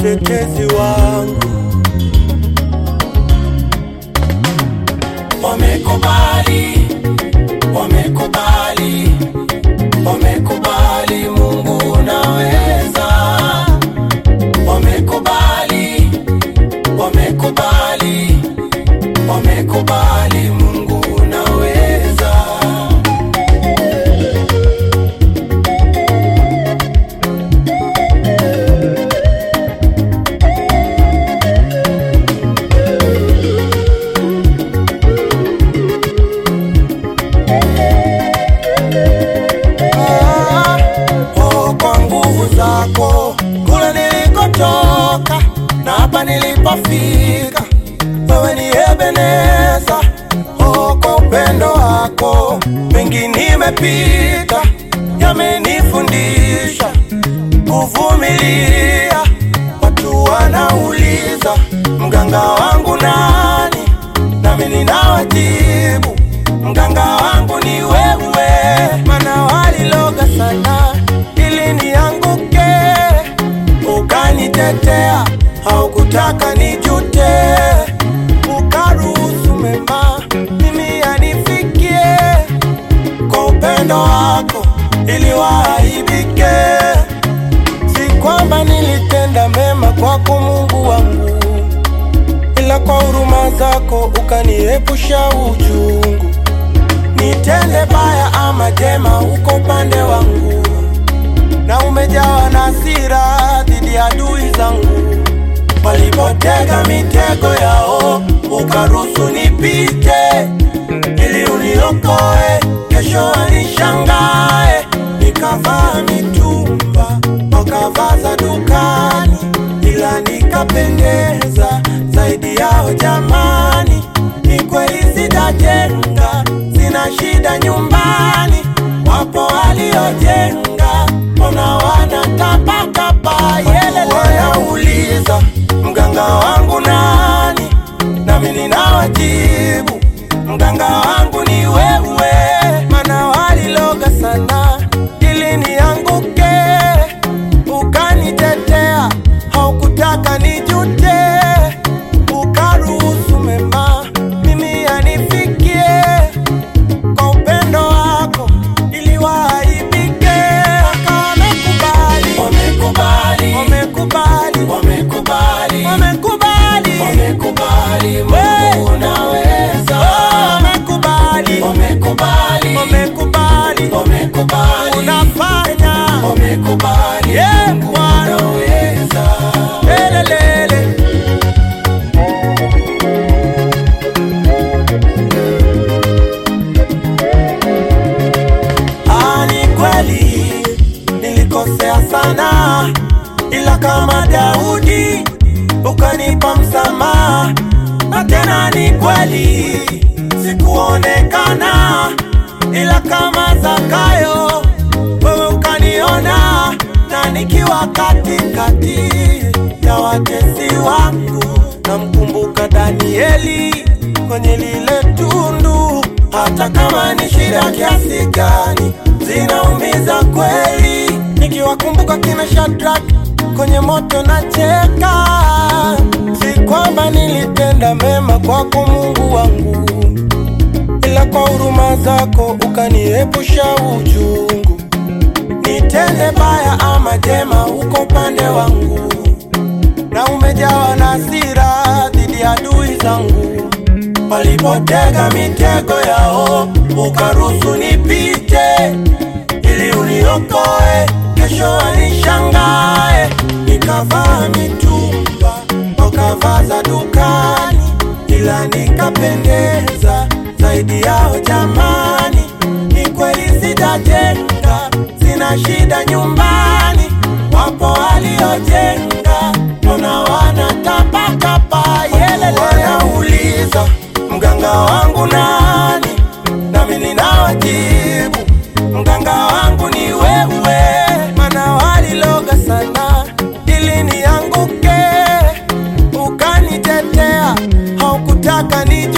mtetezi wangu. Wamekubali, wamekubali, wamekubali Mungu unaweza. Wamekubali, wamekubali, wamekubali Mungu unaweza. Ah, oh, kwa nguvu zako kule nilikotoka na hapa nilipofika, wewe ni Ebeneza. Oh, kwa upendo wako mengi nimepita, yamenifundisha kuvumilia. Watu wanauliza mganga wangu nani, nami ninawajibu mganga wangu ni wewe, mana waliloga sana ili nianguke, ukanitetea, haukutaka nijute, ukaruhusu mema mimi yanifikie, kwa upendo wako ili waaibike. Si kwamba nilitenda mema kwako Mungu wangu, ila kwa huruma zako ukaniepusha uchungu. Nitende baya ama jema, uko upande wangu, na umejawa na hasira dhidi ya adui zangu. Walipotega mitego yao, ukaruhusu nipite, ili uniokoe, kesho wanishangae. Nikavaa mitumba, wakavaa za dukani, ila nikapendeza zaidi yao. Jamani, ni kweli sitajenga, sina shida nyumbani. Wapo waliojenga, mbona wanatapatapa? Yelele wanauliza mganga wangu nani, nami ninawajibu mganga wangu ni wewe, mana waliloga sana ili nianguke, ukanitetea, haukutaka nijute, ukaruhusu mema mimi yanifikie, kwa upendo wako ili waaibike. Wamekubali, Wamekubali, wamekubali, wamekubali, wamekubali, wamekubali Mungu Hey! unaweza. wamekubali, Wamekubali, wamekubali, wamekubali, unafanya wamekubali Yeah, Mungu Bwana. unaweza. lelelele. Ah, ni kweli nilikosea sana, ila kama Daudi ukanipa msamaha, na tena ni kweli sikuonekana, ila kama Zakayo wewe ukaniona, na nikiwa katikati ya watesi wangu, namkumbuka Danieli kwenye lile tundu hata kama ni shida kiasi gani, zinaumiza kweli. Nikiwakumbuka kina Shadrach kwenye moto na cheka, si kwamba nilitenda mema kwako Mungu wangu, ila kwa huruma zako ukaniepusha uchungu. Nitende baya ama jema, uko upande wangu, na umejawa na hasira dhidi ya adui zangu walipotega mitego yao, ukaruhusu nipite, ili uniokoe, kesho wanishangae. Nikavaa mitumba, wakavaa za dukani, ila nikapendeza zaidi yao. Jamani, ni kweli sitajenga, sina shida nyumbani. Wapo waliojenga, mbona wanatapatapa? Yelele wanauliza mganga wangu nani, nami ninawajibu mganga wangu ni wewe, mana waliloga sana ili nianguke, ukanitetea, haukutaka nije